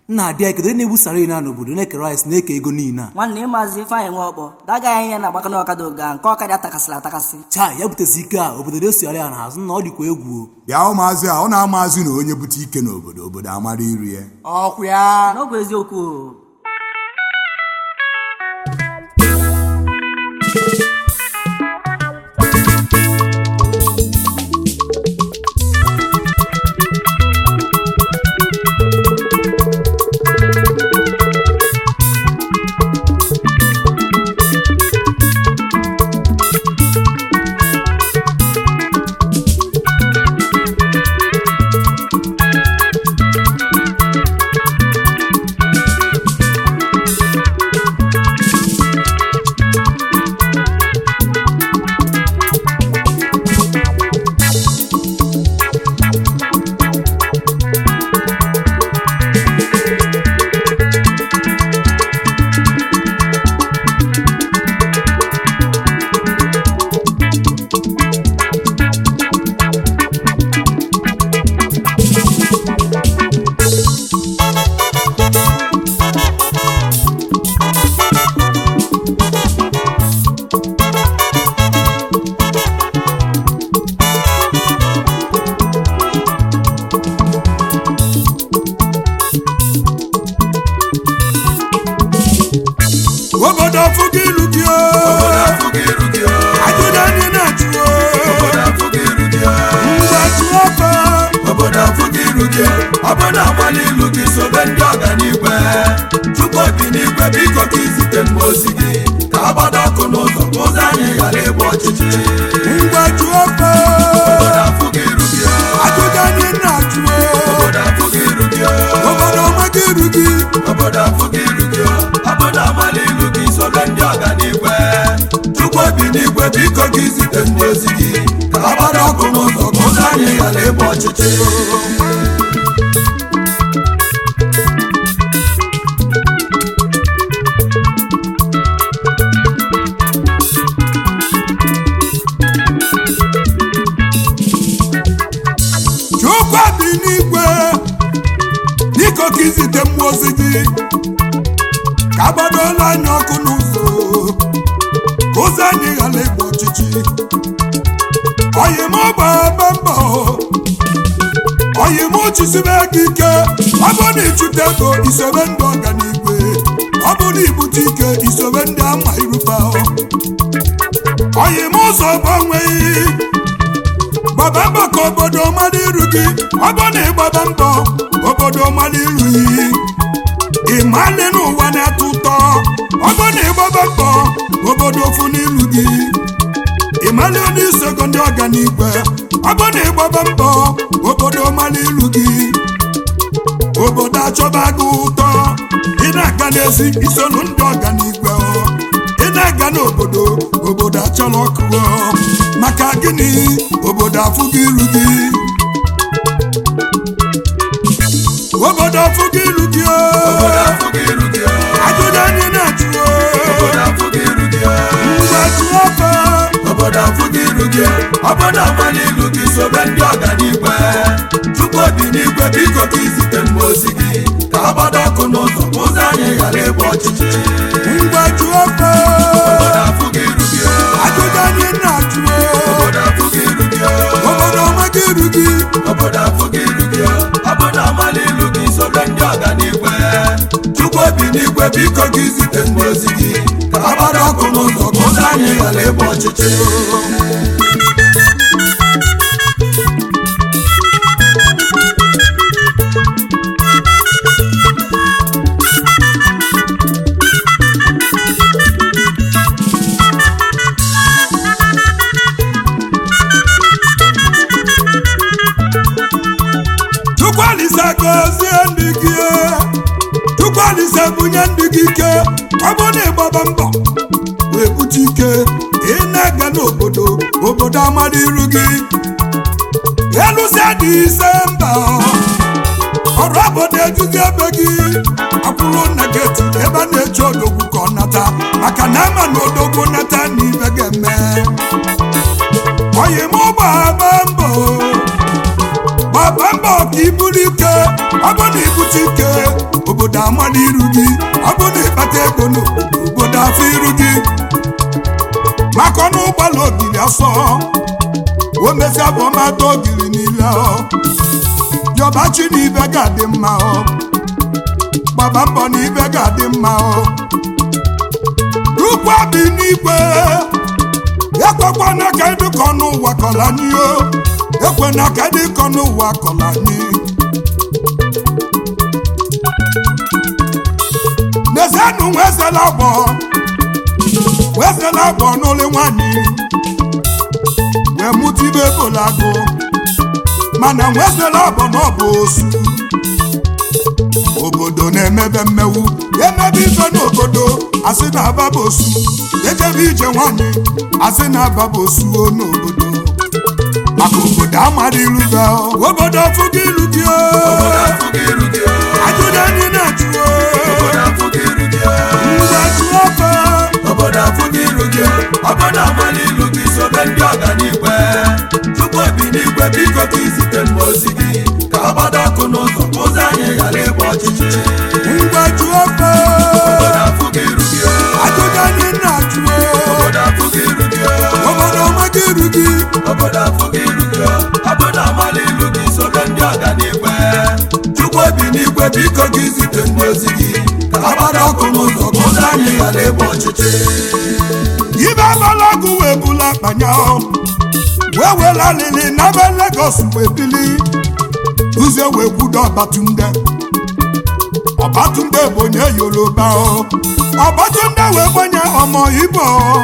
nna adị ya kedu onye na-ebusara na n'obodo na-eke rice na-eke ego niile a nwanne ịmazi ifeanyị nwe ọkpọ daga ya ihe na-agbaka n'ọkada oge a nke ọkada atakasịrị atakasị chaa ya butezi ike a obodo na-esogharị ya n'azụ na ọ dịkwa egwu o. bịa ụmụazị a ọ na-amazị na onye bute ike n'obodo obodo amara iri ya ọkwa ya n'ọgwụ eziokwu o obodo afụgo ilu gị o ajụjụ anyị na-ajụ o ngwa jụọ ọfa obodo afụghị iru gị obodo agbala ilu gị sobe ndị ọganigwe chukwu obi n'igwe biko ka izite mma ozi gị ka agbado ọkụ n'ụzọ ka ụzọ anyị ghara ịgba ọchịchịrị ngwa jụọ ọfa obodo afụghị iru gị ajụjụ anyị na-ajụ o obodo afụghị iru gị obodo ọmaga iru gị obodo afụghị iru gị obodo agbala ilu gị sobe ndị ọganigwe chukwu obi n'igwe biko ka izite mma ozi gị ka agbado ọkụ n'ụzọ ka ụzọ anyị ghara ịgba ọchịchịrị chukwu dị n'igwe biko ka izite mmụọ ozi gị ka agbadola anyị ọkụ n'ụzọ ka ụzọ anyị ghara ịgba ọchịchị oyim gbaba mbọ oyim chisibe gị ike ọ bụ na ịchụta ego isobe ndị ọganigwe ọ bụ na ibute ike isobe ndị ama iruba oyim ụzọ gbanweghị gbaba mbọ ka obodo mara iru gị ọ bụ na ịgbaba mbọ obodo mara iru gị ịmalị n'ụwa na-atọ ụtọ ọ bụ na ịgbaba mbọ obodo ofu n'ilu gị ịmalị onye isogo ndị ọganigwe ọ bụ na ịgbaba mbọ obodo mara ilu gị obodo achọba gị ụtọ ị na-aga n'ezi isonu ndị ọganigwe ọ. ị na-aga n'obodo obodo achọrọ ọkụ ọ. maka gịnị obodo afụghị iru gị obodo afụghị iru gị ọ. obodo afụghị iru gị ajụjụ anyị na-ajụ ọ. obodo afụghị iru gị ngwa jụọ ọfa obodo afụghị iru gị obodo agbala ilu gị sobe ndị ọganigwe chukwu obi n'igwe biko ka izite mma ozi gị ka agbado ọkụ n'ụzọ ka ụzọ anyị ghara ịgba ọchịchịrị ngwa jụọ ọfa obodo afụghị iru gị ajụjụ anyị na-ajụ ọ. obodo afụghị iru gị obodo ọmaga iru gị obodo afụghị iru gị obodo agbala ilu gị sobe ndị ọganigwe chukwu obi n'igwe biko ka izite mma ozi gị ka agbado ọkụ n'ụzọ ka ụzọ anyị ghara ịgba ọchịchịrị chukwualise gọzie ndị gị chukwualise bunye ndị gị ike ọ bụ na ịgbaba mbọ wee bute ike ị na-aga n'obodo obodo amara iru gị elusia dị ise mba ọrụ obodo ejuzi ebe gị akwụrụ nna geti ebe a na-eche odogwu ka ọ nata maka na ama na odogwu nata na ibe ga-eme oyi m gbaba mbọ gbaba mbọ ka iburu ike ọ bụ na ibute ike obodo amala iru gị ọ bụ na ịkpata ego n'obodo afọ iru gị maka ọnụ ụgbọala ogiri asọ o mesịa bụ ọmata ogiri niile ọ yọbachi na ibe ga-adị mma ọ gbaba mbọ na ibe ga-adị mma ọ ukwu abi n'igwe ekwekwana ka ịdịkọ n'ụwa kọla anyị o ekwena ka ịdịkọ n'ụwa kọla anyị n'ezienụ nwezela agbọ wezela agbọ n'ụlọ nwanyị wee mụta ibe bolagụ mana nwezela agbọ n'ọbụ osu obodo na-emebe mmewu emebe ife n'obodo asị na ababosu ejebe ije nwanyị asị na ababosu o n'obodo maka obodo amara ilu gị obodo fụgo ilu gị o ajụjụ anyị na-ajụ o ngwa jụọ ofe obodo afụghị iru gị obodo amala ilu gị sobe ndị ọganigwe tupu obi n'igwe biko ka izite mma ozi gị ka ọ gbado ọkụ n'ụzọ ka ụzọ anyị ghara ịgba ọchịchị ngwa jụọ ofe obodo afụghị iru gị ajụjụ anyị na-ajụ o obodo afụghị iru gị obodo ọmaga iru gị obodo afụghị iru gị obodo amala ilu gị sobe ndị ọganigwe tupu obi n'igwe biko ka izite mma ozi gị ka ọ gbado ọkụ n'ụzọ ka ụzọ anyị ghara ịgba ọchịchị ibe agbala ọgụ wee bula akpanya wee were alịlị n'ebe Lagos wee bili uze wee kwudo Ọbatunde Ọbatunde bụ onye Yoruba o Ọbatunde wee gbenye ọmọ Igbo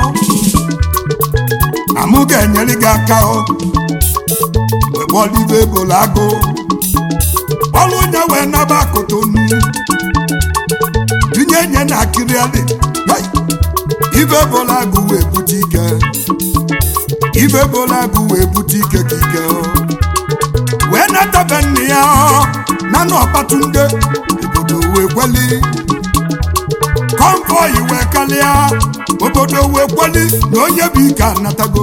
na mụ ga-enyere gị aka o wee kpọlibe ebola agụ ọlụ onye wee naba Kotonu tinye nye na akịrịalị Hey! ibe bola agụ wee bute ike ibe bola agụ wee bute ike ka ike o. wee natabe nne ya ọ, na na Ọbatunde obodo wee kweli konvoi wee kalịa obodo wee kweli na onye bụ ike anatago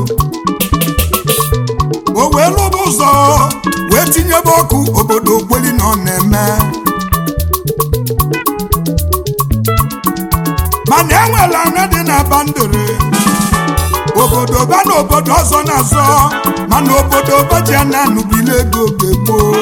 o wee lụba ụzọ wee tinyebe ọkụ obodo kweli na ọ na-eme mana enwere anya dị na bandere obodo ba na obodo ọzọ na-azọ mana obodo baji a na-anụbile ego oge gboo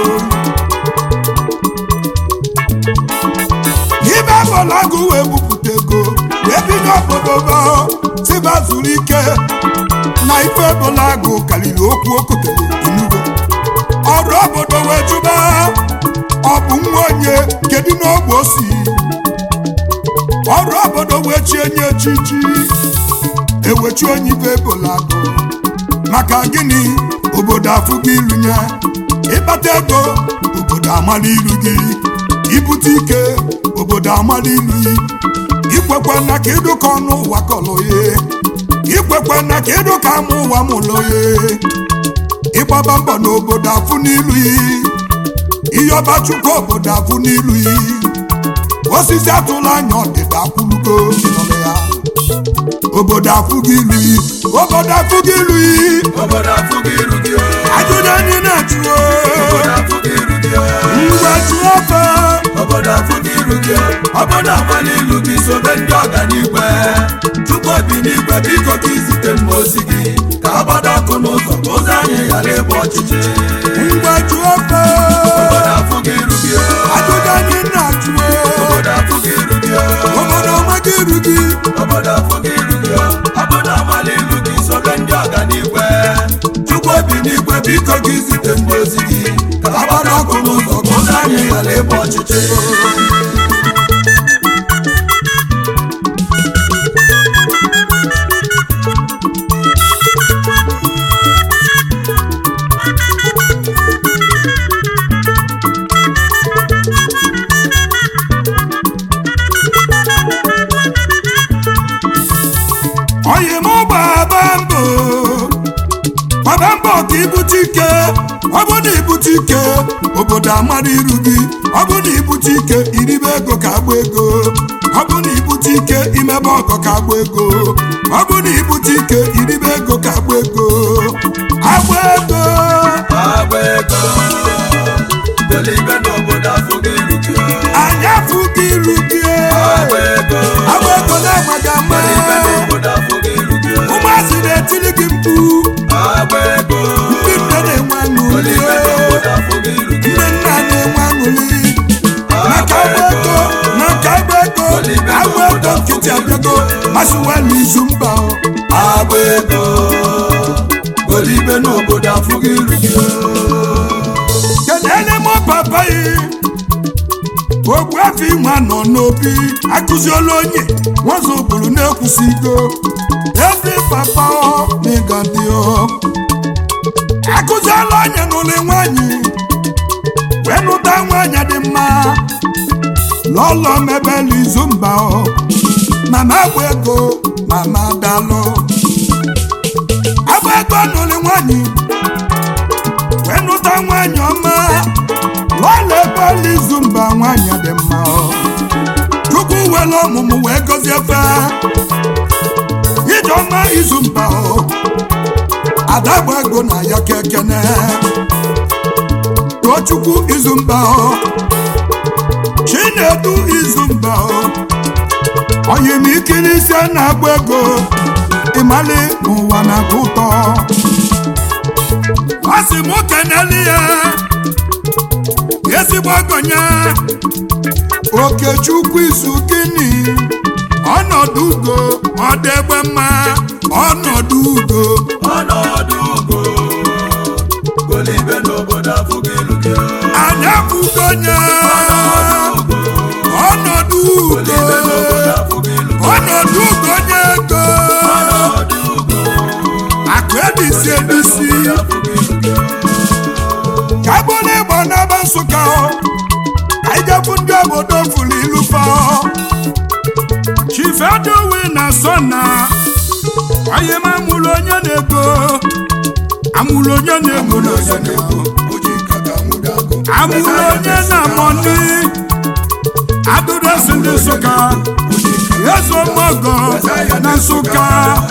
ibe bọlagụ wee bupụta ego wee bido obodo ba tiba zuru ike na ife bọlagụ karịrị okwu okotere enugo ọrụ obodo wee jụba ọ bụ nwa onye kedu n'ogbe o si ọrụ obodo wee chie nye echichi ewechi onye ibe bụlagụ maka gịnị obodo afụgo ilu ya ịkpata ego obodo amala ilu gị ibute ike obodo amala ilu gị ikwekwe na ka ịdụka ọnụ ụwa kọlụ ya ikwekwe na ka ịdụka ama ụwa mụlụ ya ịgbaba mbọ n'obodo afụ n'ilu ya ihe ọba chukwu obodo afụ n'ilu ya osisi atụla anya ọdịda akwụlugo nọrọ ya obodo afụgo ilu yi obodo afụgo ilu yi obodo afụghị iru gị ajụjụ anyị na-ajụ obodo afụghị iru gị ngwa jụọ ofe obodo afụghị iru gị obodo amala ilu gị sobe ndị ọganigwe tupu obi n'igwe biko ka izite mma ozi gị ka ọ gbado ọkụ n'ụzọ ka ụzọ anyị ghara ịgba ọchịchị ngwa jụọ ofe obodo afụghị iru gị ajụjụ anyị na-ajụ obodo afụghị iru gị obodo ọmaga iru gị obodo afụghị iru gị obodo amala ilu gị sobe ndị ọganigwe tupu obi n'igwe biko ka izite mma ozi gị ka ọ gbado ọkụ n'ụzọ ka ụzọ anyị ghara ịgba ọchịchị oyi m gbaba mbọ gbaba mbọ ka ibute ike ọ bụ na ibute ike obodo amara iru gị ọ bụ na ibute ike iribe ego ka agba ego ọ bụ na ibute ike imebe ọgọ ka agba ego ọ bụ na ibute ike iribe ego ka agba ego agba ego agba ego belibe n'obodo afụghị iru gị anyị afụgo iru gị agba ego agba ego na-agbaghị ama ibe n'obodo afụghị iru gị ụmụazị na-etili gị mkpu agba ego ndị nne na-enwe aṅụrị ibe n'obodo afụghị iru gị ndị nna na-enwe aṅụrị maka agba ego maka agba ego agba ego nkịtị abịago masịwala izu mba o. agba ego ibe n'obodo afụghị iru gị kenele m papa yi ogbu afọ inwe nọ n'obi akụziela onye nwazụ ụbụrụ na-ekwusigo ezi papa ọ n'ịgadị ọ akụziela onye n'ụlọ nwanyị wee nụta nwanyị dị mma lọlọ mebela izu mba ọ mama agba ego mama dalụ agba ego n'ụlọ nwanyị wee nụta nwanyị ọma lọla ekwela izu mba nwanyị dị mma ọ. chukwu were ọmụmụ wee gọzie fe ijeọma izu mba ọ. ada gba ego na ya kekene tochukwu izu mba ọ. chinedu izu mba ọ. oyimikiri ise na-agba ego ịmali n'ụwa na-atọ ụtọ ọ sị m keneli ya ezigbo ọgọnya okechukwu izu gịnị ọnọdụ ugo ọdegbe mma ọnọdụ ugo ọnọdụ ugo ibe n'obodo afụghị iru gị anya bugonye ọnọdụ ugo ibe n'obodo afụghị iru gị ọnọdụ ugo nye ego ọnọdụ ugo akụ ebisi ebisi afụghị iru gị ka bụrụ ịgba n'aba nsụka ọ ka ijebu ndị obodo furu ilu fa chifedowe na sọ na onye m amụrụ onye na-ego amụrụ onye na-ego n'ọzọ na-ego amụrụ onye na-amọni adụdesi ndị nsụka ezo mọgọ na nsụka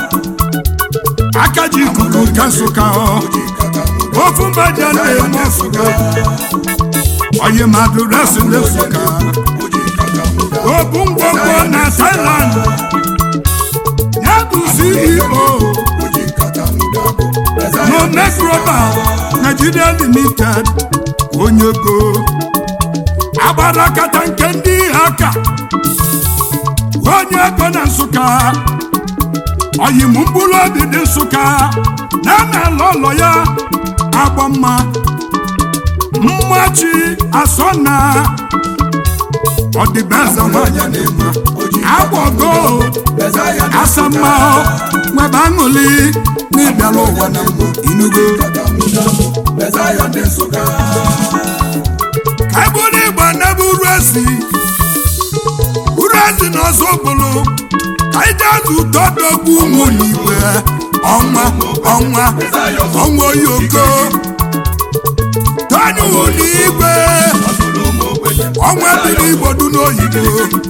aka ji ikuku ka nsụka ọ ofu mbaja na-eme nsụka onye mmadụ resi ndị nsụka obu ngwongwo na thailand ya bụ ceo no microba nigeria limited onye go agbara kata nke ndị aka onye ego na nsụka oyim mkpụrụ obi dị nsụka na na ala ụlọ ya agba mma mmachi asọ na ọdịbeze nwanyị na-eme agbago asamma nwebe aṅụli n'ịbịala ụwa na mbụ inugo ka eburu igba n'ebe uru ezi uru ezi na ọzọ bụrụ ka ije azụ ụtọ dogbu ụmụ n'igwe ọnwa ọnwa ọnwa oyoko tọnyụ n'igwe ọnwa biri igbo du n'oyibo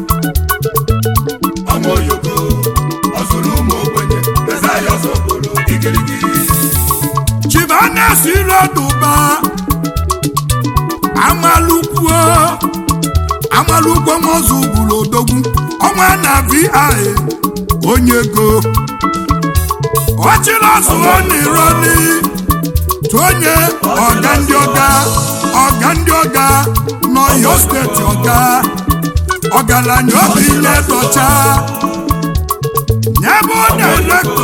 chibanas iroduba amalukwuo amalukwuo nwozu gburu odogwu ọnwa na vi onye ego ọchịrọzụọ n'ironi tonye ọga ndị ọga ọga ndị ọga n'ọyọ steeti ọga ọgaranya obi nye dọcha nyebe onye elektọ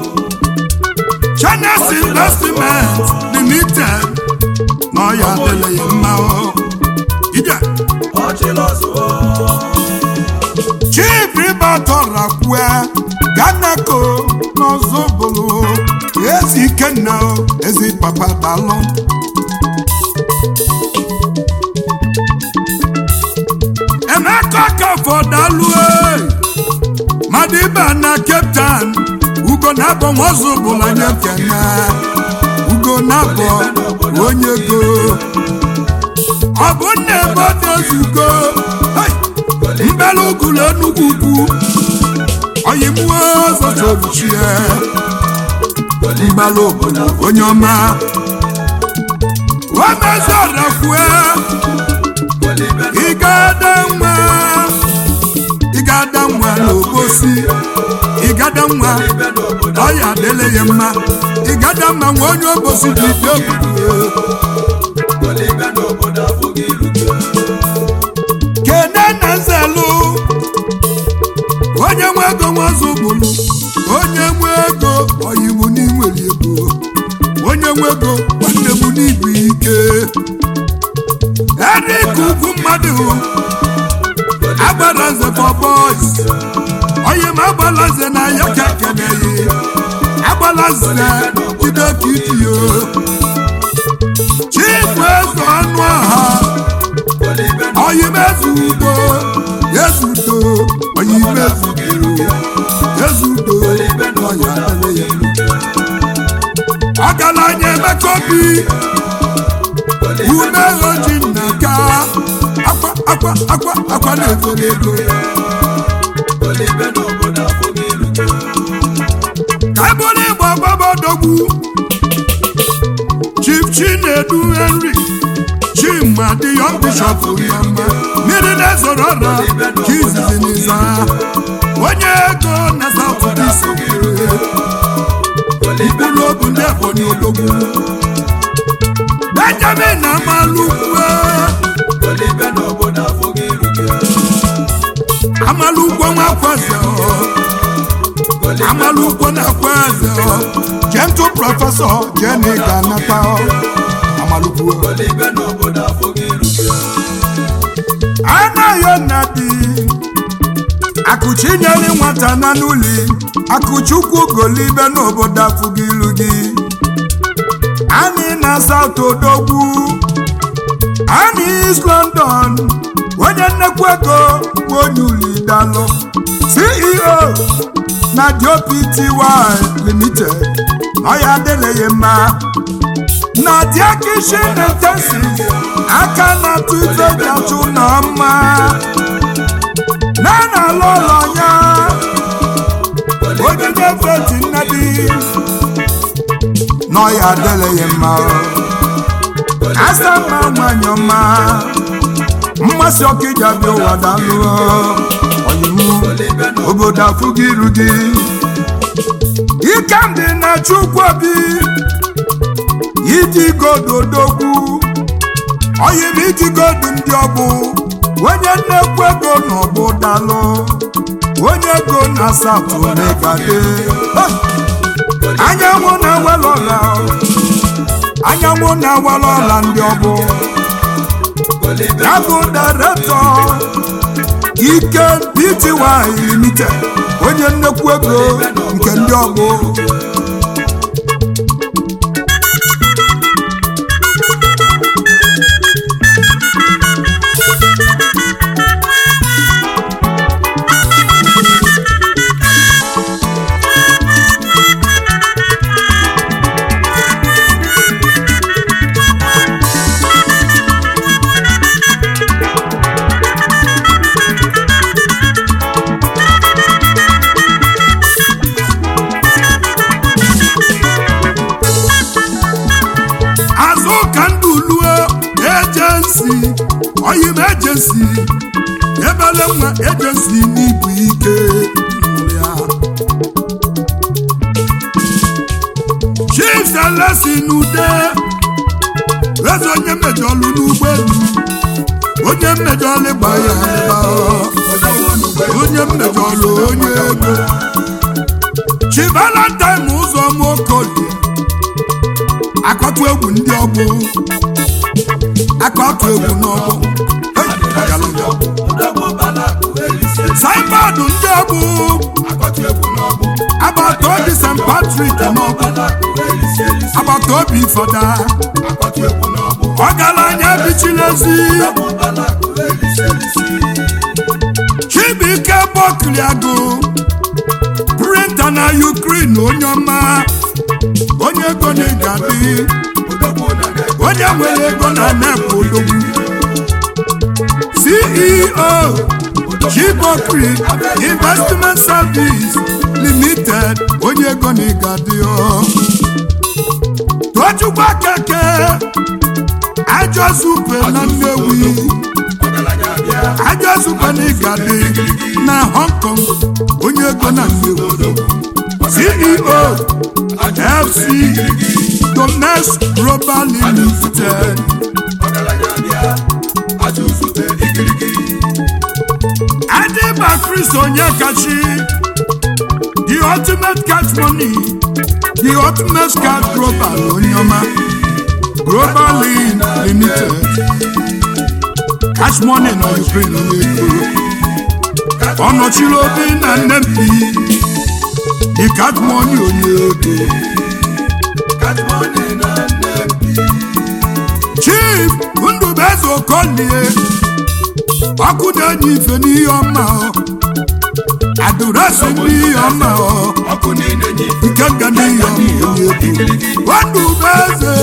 Chines Investment Limited n'ọya adịghị mma o ije chief ribatọrakwue ganako n'ọzọbụlụ ezi ikenna ezi papa dalụ emeka kafọdalụ madiba na cape town ugo na-abọ nwazọbụlụ anya kene ugo na-abọ onye ego ọ bụ nna ebe ọ na-ezugo mbela ugulu enugwu ugwu oyimuo zotochie mbela obodo onye ọma omezorakwue ịgada nwa ịgada nwa n'obosi ịgada nwa ọya adịle ya mma ịgada mma nwa onye obosi dị dị obodo kene na nzelu onye nwe ego nwazụ bụlụ onye nwe ego oyiwu n'inwere ego onye nwe ego nwanne m n'ibu ike erik ugwu mmadụ agbara nze for boys onye ma agbala nze na ya ka ekeneghị agbala nze jide ka idiyo chifu eze ọnụ ọha oyimezu udo yezudo oyimezu udo yezudo ọya adịghị ya ọgaranya emeka obi ume oji nna ka akwa akwa akwa akwa na-efere ego ka ebụrụ ịgba gbabadogbu chief chinedu henry chima dị yọng bishọp yama mmiri na-ezoro ọra ka izizi n'iza onye ego na saut dis mkpụrụ obu ndị ebonyi odogwu benjamin amalukwe amalukwe nwakweze amalukwe na-akweze gentle prọfesọ jeni ga-anata amalukwe anaghị nnadi akụchi nyere nwata na n'ụli akụchukwu golibe n'obodo afụghị ilu gị anyị na saut odogwu anyị east london onye nnekwu ego bụ onye uli dalụ ceo na dopty limited ọya adịleghị mma na diakishin intensiv aka na tuive gachụ na mma na na-alụ ụlọ ya onye na-efeti nnadi n'ọya adịleghị mma asa mma nwanyị ọma mmasị ọkụ iji abịa ụwa dalụ ọyịmụ obodo afụghị iru gị ike ndị na chukwu obi iji godo odogwu ọyịm iji godo ndị ọgbụ onye nnekwu ego na ọgbụ dalụ onye ego na asatọ megade anyanwụ na-ewela ọla anyanwụ na-ewela ọla ndị ọgbụ ya bụ daretọ ike pty limited onye nnekwu ego nke ndị ọgbụ azụ ka ndụ lue ejensi oyim ejensi ebele nwa ejensi n'ibu ike ya chief selesi n'ude eze onye mmejọlụ n'ụgbọelu onye mmejọlụ gba ya ebe onye mmejọlụ onye ego chi valentine ụzọ mokolie akọtụ egwu ndị ọgbụ akọtụ egwu n'ọgbụ saibadụ ndị ọgbụ agbata obi st patrik n'ọgbụ agbata obi fọda ọgaranya bichilezi chibuike bọkliagụ printa na ukrin onye ọma onye ego na-egadị onye nwere ego na nepụ odogwu ceo chibokri investment service limited onye ego na-egadị tochukwu keke ajọ supe na nnewi aja zukwana ịgadị na hong kong onye ego na nnewu ceo fc domnes global limited adịba chris onye kachi the ultimate cash money the ultimate cash global onye ọma global limited cash money na ukraine na-ekoro ọ nọchiri obi na nnempi the cash money onye ego chief ndụbeze okolie ọkụ na-enye ife n'ihe ọma ọ adụrasị n'ihe ọma ọ ike nga n'ihe ọma onye ego ndụbeze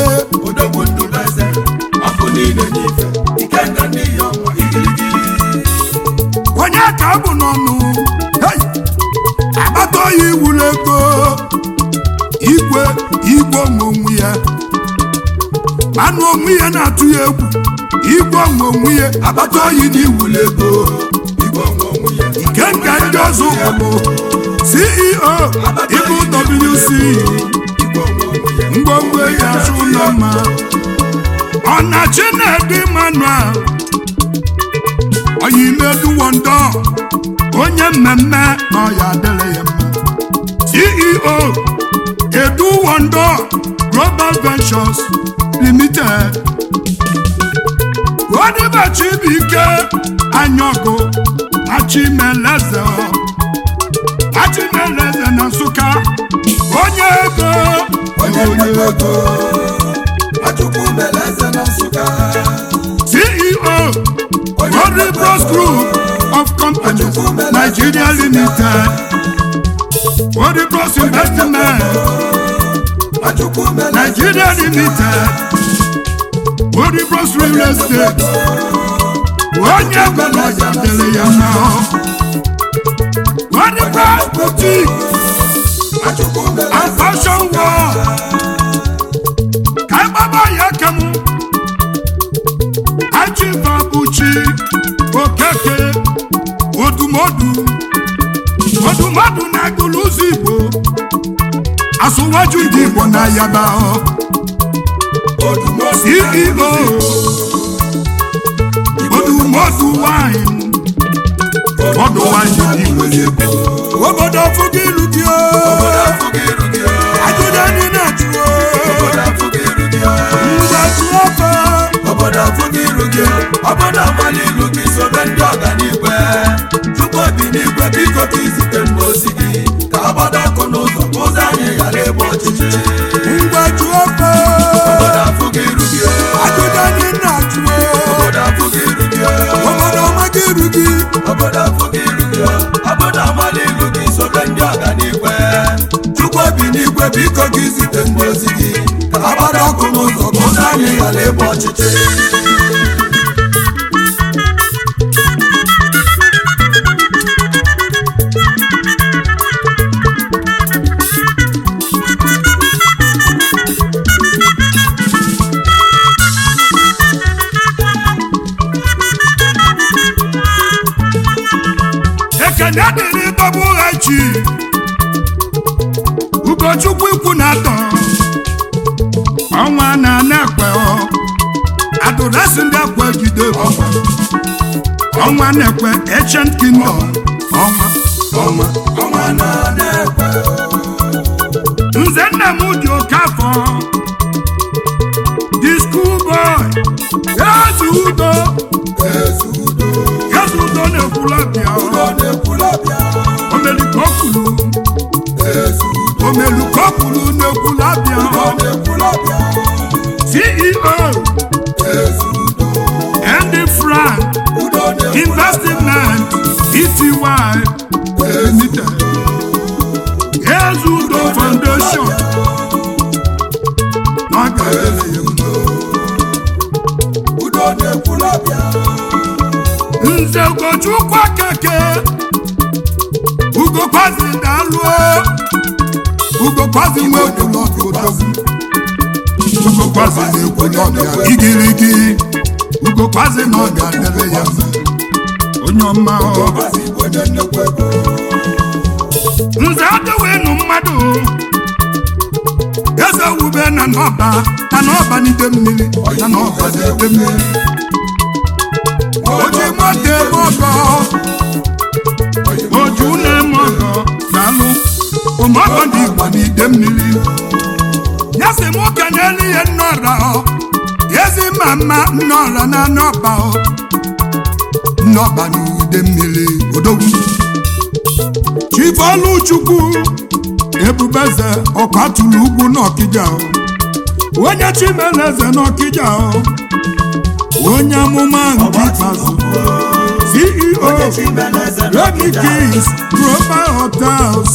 onye ka bụ n'ọnụ hey! agbata oyi wuru ego igwe igwe onwe onwe ya anụ onwe ya na-atụ ya egwu igwe onwe onwe ya agbata oyi na iwuru ego nke nka ndị ọzọ bụ ceo ibu wc ngwongwo ya azụ ụlọ mma ọnachi na-edi manuel oyimeduwondo onye mmemme na ọya adịrị ya mma ceo eduwondo global ventures limited odibachibuike anyọgụ achimeleze achimeleze na nsụka onye ego onye ego ceo Godly Bros Group of Companies Nigeria Limited Godly Bros Investment Nigeria Limited Godly Bros Real Estate onye gwara ya dere ya na Godly Bros Boutique and Fashion World ka ịgbaba ya kemụ achibabuchi okeke odumodu odumodu na agụlụzi igbo asụwaju ndị igbo na yaba ceo odumodu wine ọdụ wine dị nwere ego obodo fụgo ilu gị ajụjụ anyị na-ajụ mgbaji ofe obodo afụghị iru gị obodo agbala ilu gị sobe ndị ọganigwe tupu obi n'igwe biko ka izite mgbe ozi gị ka agbado ọkụ n'ụzọ ka ụzọ anyị ghara ịgba ọchịchị mgbaji ofe obodo afụghị iru gị ajụjụ anyị na-ajụ obodo afụghị iru gị obodo ọmaghị iru gị obodo afụghị iru gị obodo agbala ilu gị sobe ndị ọganigwe tupu obi n'igwe biko ka izite mgbe ozi gị ka agbado ọkụ n'ụzọ ka ụzọ anyị ghara ịgba ọchịchị ekene dịrị bọbụghachi ugochukwu ikwu na atọ ọnwa na na-ekwe adụrasị ndị ekwe jide ọnwa ọnwa na-ekwe ancient kingdom ọnwa ọnwa ọnwa na na-ekwe nze nna m dị oke afọ the school boy eze udo ezi udo eze udo na-ekwulabịa ọ na-ekwulabịa omelikokulu ezi udo omelikokulu na-ekwulabịa ọ na-ekwulabịa ceo ezi udo Andy Frank udo Investment Ety Limited Ezudo Foundation n'oge adịghị ya mma. udo na-ekwulabịa Nze Ugochukwu Akeke Ugokwazi Daluo Ugokwazi nwe okwulọbịa odogwu Ugokwazi na-ekwu n'ọbịa igirigi Ugokwazi na ọ ga-adịrị ya mma onye ọma ọ. ọbazi igbo onye nnekwu ego nze adịwenu mmadụ eze wube na n'ọba na n'ọba n'ide mmiri na n'ọba n'ide mmiri oji moto eme ọgọ oju na-eme ọgọ na-alụ ụmụọgọ ndị igbo n'ide mmiri ya sị nwoke n'elu ihe nnọra ọ ezi mama nnọra na n'ọba ọ nnọba n'ide mmiri odogwu chifoluchukwu ebubeze ọkwatụrụ ugwu n'ọkịja o. onye chimeleze n'ọkịja o. onye amụma nke ikpeazụ ceo remy kings global hotels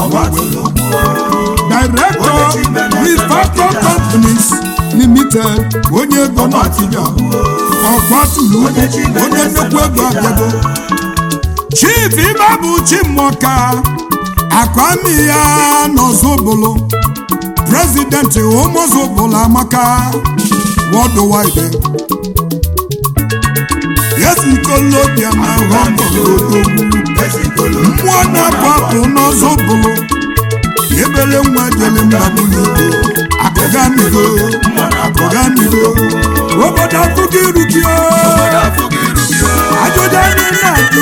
director refactor companies limited onye ego n'ọkịja ọkwatụrụ ugwu onye nnukwu ego abịago chief ibe bụ chimọka akwami ya n'ọzọbụlụ prezidenti ụmụzọbụlụ amaka worldwide yesikolobia na họmọlodogwu mmụọ na-apụ apụ n'ọzọbụlụ ebele nwa jele mmadụlugo akụgamigo akụgamigo obodo afụgo irugio ajụjụ anyị na-ajụ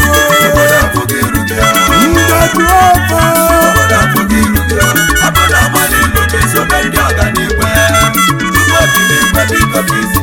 ndedụ ofe Obodo amala ilu gị sobe ndị ọganiigwe Chukwu obi n'igwe biko ka isi